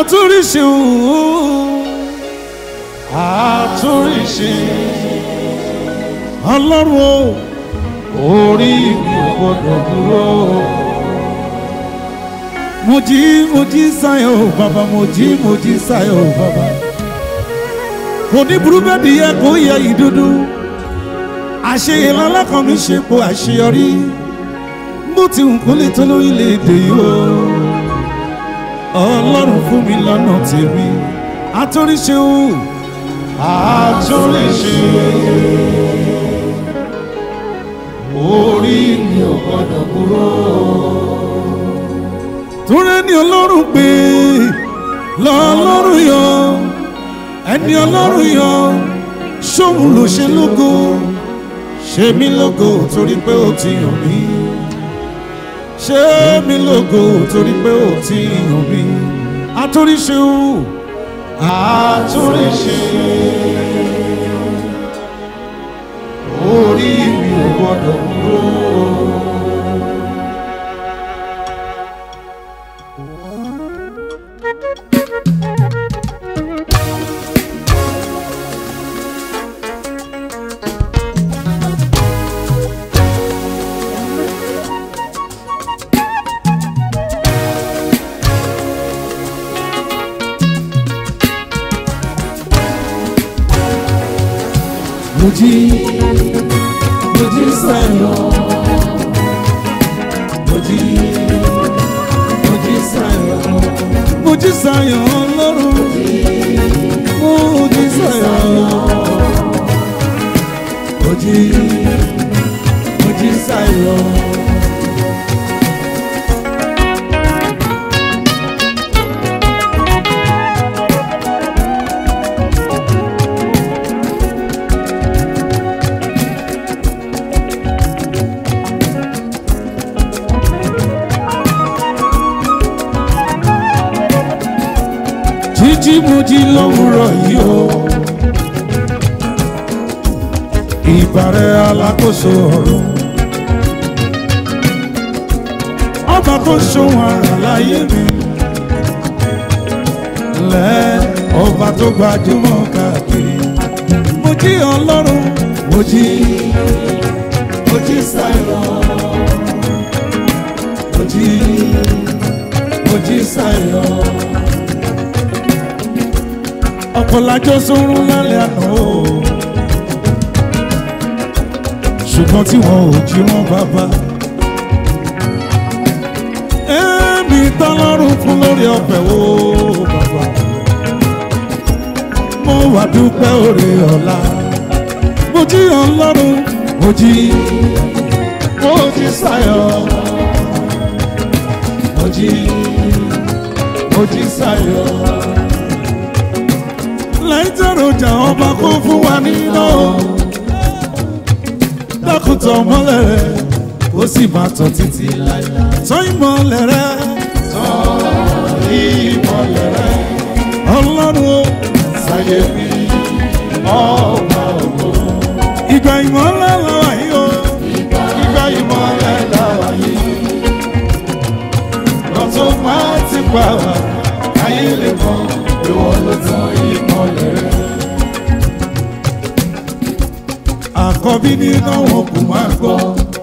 àtúnríṣe òun àtúnríṣe ọlọ́run o orí mi ò gbọdọ̀ dúró. mo jí mo jí sáyọ̀ o bàbá mo jí mo jí sáyọ̀ o bàbá. kò ní burú bẹ́ẹ̀ ni yẹ kó yẹ ìdúdú. àṣeyẹ lọ́lọ́kan mi ṣe po àṣeyọrí. bó ti hùn kó lè tó lórílẹ̀‐èdè yìí o. ọlọ́run fún mi lọ́nà tèmi. àtúnríṣe o àtúnríṣe orí mi ò gbọdọ̀ kúrò. Túnrẹ́ ni ọlọ́run pé lọ́lọ́run yọ ẹni ọlọ́run yọ ṣóun ló ṣe lógo ṣe mí lógo torí pé ó ti yàn mí ṣe mí lógo torí pé ó ti yàn mí àtúnríṣe o àtúnríṣe orí mi ò gbọdọ̀ kúrò. mo jí mo jí sáyọ̀ mo jí mo jí sáyọ̀ mo jí sáyọ̀ ọlọ́run mo jí sáyọ̀ mo jí mo jí sáyọ̀. jíjí mo jí lówùrọ̀ yìí o ìbàrẹ̀ alákòóso ọ̀run ọba tó ṣòwò ara láyé mi lẹ́ ọba tó gbajúmọ̀ káàkiri mo jí ọlọ́run mo jí mo jí sáyọ̀ mo jí mo jí sáyọ̀ ọ̀pọ̀lájọ́ sórun lálẹ́ àná o ṣùgbọ́n tí wọn ò jí wọn bàbá èmi tọ́lọ́run fún lórí ọ̀fẹ́ o bàbá mo wà dúpẹ́ òrè ọ̀la mo jí ọlọ́run mo jí mo jí sáyọ̀ mo jí mo jí sáyọ̀ láìtẹ̀rọ̀jà ọba kó fún wa nínú dákùtọ̀ mọ́lẹ̀ rẹ̀ ó sì máa tọ̀ títí tọ́ ìmọ̀lẹ̀ rẹ̀ tọ́ ìmọ̀lẹ̀ rẹ̀ ọlọ́run ó ṣàyè mi ọba ògo. ìgbà ìmọ̀lẹ̀ làwà yìí o ìgbà ìmọ̀lẹ̀ làwà yìí lọ́tún máa ti pa wá káyé lè mọ̀ ìwọ ló tán ìmọ̀lẹ̀ rẹ̀. àkọ́bí nínú wọn kò máa gbọ́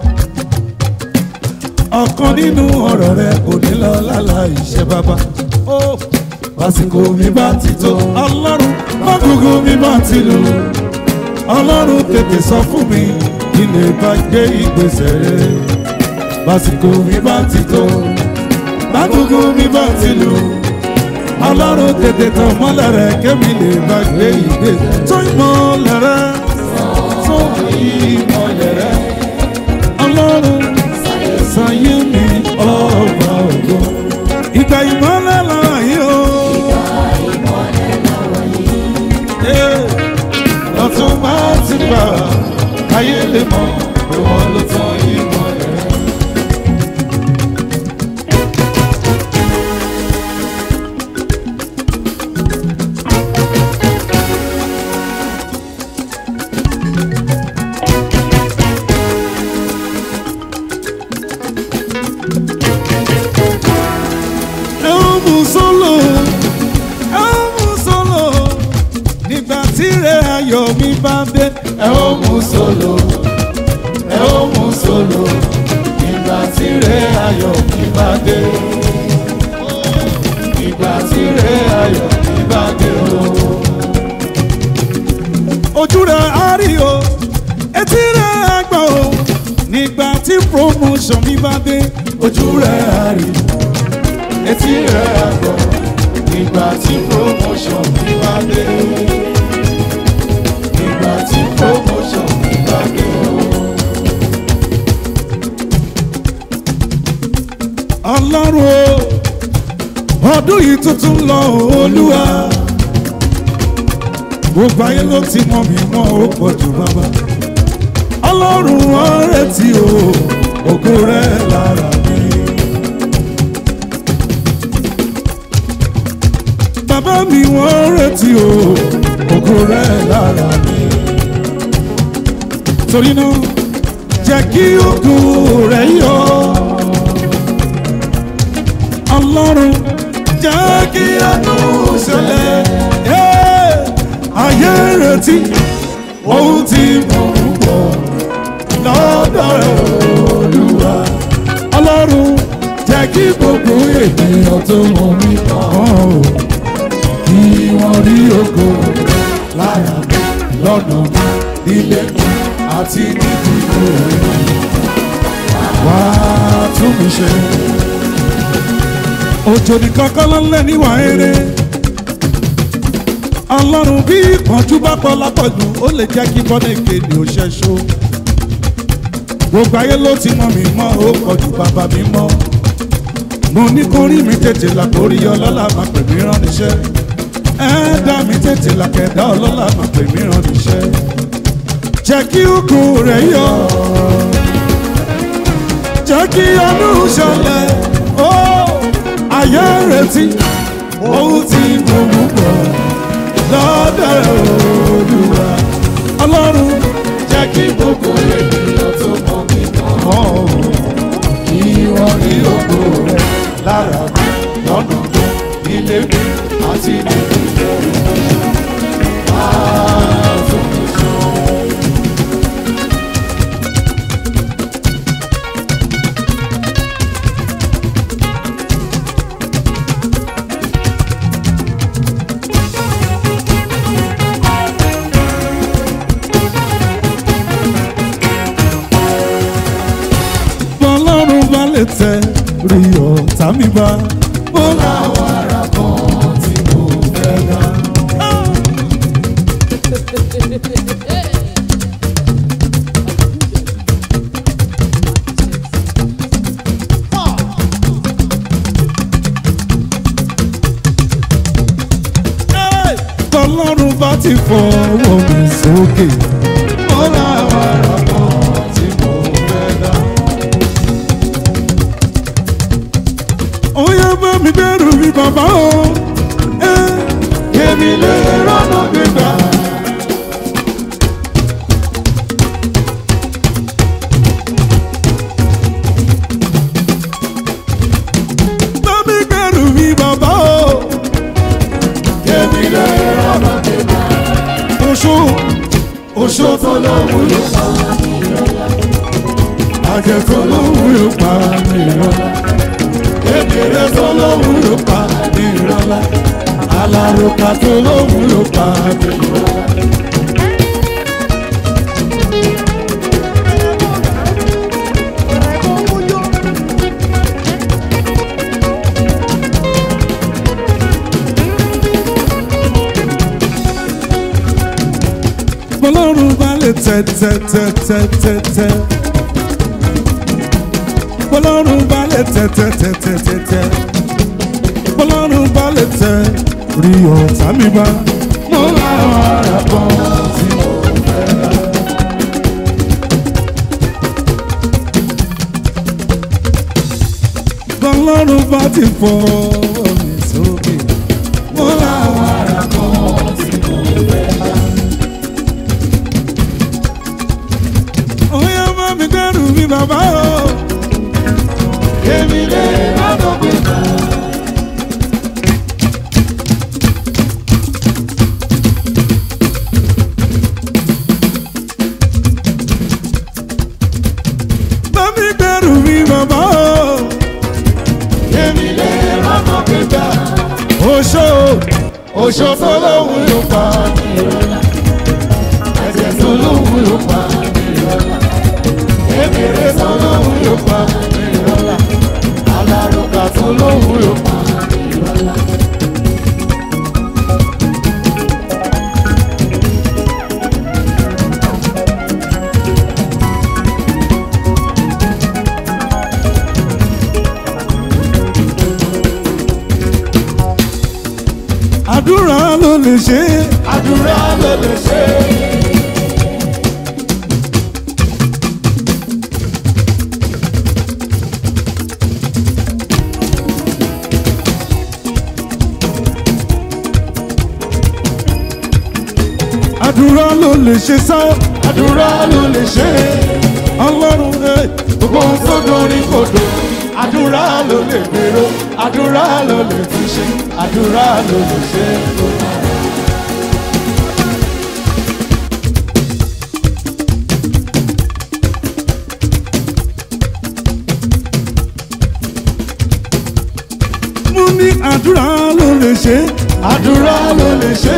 ọ̀kan nínú ọ̀rọ̀ rẹ̀ kò ní lọ lálá iṣẹ́ bàbá. lásìkò mi bá ti tó ọlọ́run mọ́gùgù mi bá ti lù ọlọ́run tètè sọ fún mi kí lè bá gbé ìgbésẹ̀ rere lásìkò mi bá ti tó mọ́gùgù mi bá ti lù ọlọ́run tètè tàn mọ́lẹ̀ rẹ̀ kémi lè bá gbé ìgbésẹ̀ tó ìmọ̀lẹ̀ rẹ̀ tó ìmọ̀lẹ̀ rẹ̀ ọlọ́run sáyé mi ọba ògo. Ìgbà ìmọ̀lẹ̀ lọ́wọ́ yìí o. Yeah. Lọ́tún máa ti gbà káyé lè mọ̀ pé wọ́n ló tán ìmọ̀lẹ̀ rẹ̀. ayọ̀ mi bá dé. ẹ ó mú solo ẹ ó mú solo ìgbà tí rẹ ayọ̀ mi bá dé ìgbà tí rẹ ayọ̀ mi bá dé o. ojú rẹ̀ á rí o etí rẹ̀ á gbọ́ o nígbà tí promotion mi bá dé. ojú rẹ̀ á rí etí rẹ̀ á gbọ́ ìgbà tí promotion mi bá dé ìgbà tí promotion mi bá dé o. ọlọ́run o ọdún yìí tuntun lọ olúwa gbogbo ayé ló ti mọ mi mọ́ ó pọ̀ jù bàbá ọlọ́run ọ̀rẹ́ tí o ògo rẹ̀ lára mi. bàbá mi wọ́n retí o ògo rẹ̀ lára mi. torí náà jẹ́ kí ògo rẹ̀ yọ ọlọ́run jẹ́ kí àánú ṣẹlẹ̀ ẹ́ ayé retí ohun tí mo ń bọ̀ lọ́dọ̀ rẹ̀ olúwa ọlọ́run jẹ́ kí gbogbo ènìyàn tó mọ̀ mí kàn ó kí wọ́n rí ògo lára mi lọ́nà mi nílé mi àti nídìí rẹ̀ wá tún mi ṣe òjò nìkan kọ́ ló ń lẹ̀ níwà eré ọlọ́run bí ìpọ́njú bá pọ̀ lápọ̀jù ó lè jẹ́ kí bọ́dẹ̀kẹ́ ni ó ṣẹ́ṣó gbogbo ayé ló ti mọ mi mọ́ ó pọ̀jù bàbá mi mọ́ mo ní kó rí mi tètè là kó rí ọlọ́lá máa pè mí rán níṣẹ́ ẹ̀ẹ́dá mi tètè là kẹ̀dá ọlọ́lá máa pè mí rán níṣẹ́ jẹ́ kí òkú rẹ̀ yọ jẹ́ kí ọdún ṣẹlẹ̀ ó ayé retí ohun tí mo mú bọ̀ lọ́dọ̀ olúwa ọlọ́run jẹ́ kí gbogbo ènìyàn tó mọ̀ mí kàn mọ́ ọ. kí wọ́n rí ògo rẹ̀ lára mi lọ́nà mi nílé mi àti nínú ìjọ rẹ̀. Máa tún mi ṣe. bọ́lọ́run bá lè tẹ rí ọ̀tá mi bá. Ó láwọn ará kan tí mo fẹ́ dá. bọ́lọ́run bá ti fọwọ́ mi sókè. Ó láwọn ará kan tí mo fẹ́ dá. ó yẹ bá mi dẹ́rù mi bàbá o. Eh, Èmi lè rọ́nà gbígbà. bá mi dẹ́rù mi bàbá o. Èmi lè rọ́nà gbígbà. oṣù Oṣó tó lóhùn ló pa àjẹ tó lóhùn yóò pa mí rọ́lá. Kékeré tó lóhùn ló pa ní ìrọ̀lá. alárùkà tó lóhùn yóò pa mí rọ́lá. bọ́lọ́run bá lè tẹ tẹ tẹ tẹ tẹ tẹ. bọ́lọ́run bá lè tẹ tẹ tẹ tẹ tẹ tẹ. bọ́lọ́run bá lè tẹ rí ọ̀tá mi bá. mo láwọn ará kan tí mo fẹ́ rà. bọ́lọ́run bá ti fọ́ mi sókè. mo láwọn ará kan tí mo fẹ́ rà. Oya bá mi dẹ́rù mi bàbá o. Èmi lè rọ́nà gbígbà. oṣó Oṣó tó lóhùn yóò pa ní ìrọ̀lá. Ẹ̀jẹ̀ tó lóhùn yóò pa ní ìrọ̀lá. Kékeré tó lóhùn yóò pa ní ìrọ̀lá. Alárùkà tó lóhùn yóò pa ní ìrọ̀lá. àdúrà ló lè ṣe Àdúrà ló lè ṣe. àdúrà ló lè ṣe sá Àdúrà ló lè ṣe. ọlọ́run ẹ̀ Gbogbo ohun tó dorí kodò. Àdúrà ló lè gbèrò. Àdúrà ló lè fi ṣe. Àdúrà ló lè ṣe. mú ní àdúrà ló lè ṣe Àdúrà ló lè ṣe.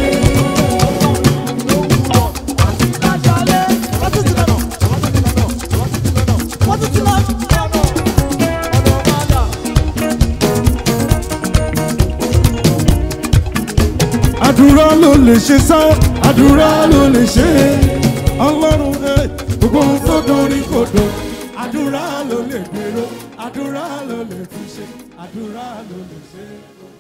àdúrà ló lè ṣe sá Àdúrà ló lè ṣe. ọlọ́run ẹ̀ Gbogbo ohun tó dorí kodò. Àdúrà ló lè gbèrò. Àdúrà ló lè fi ṣe. Àdúrà ló lè ṣe.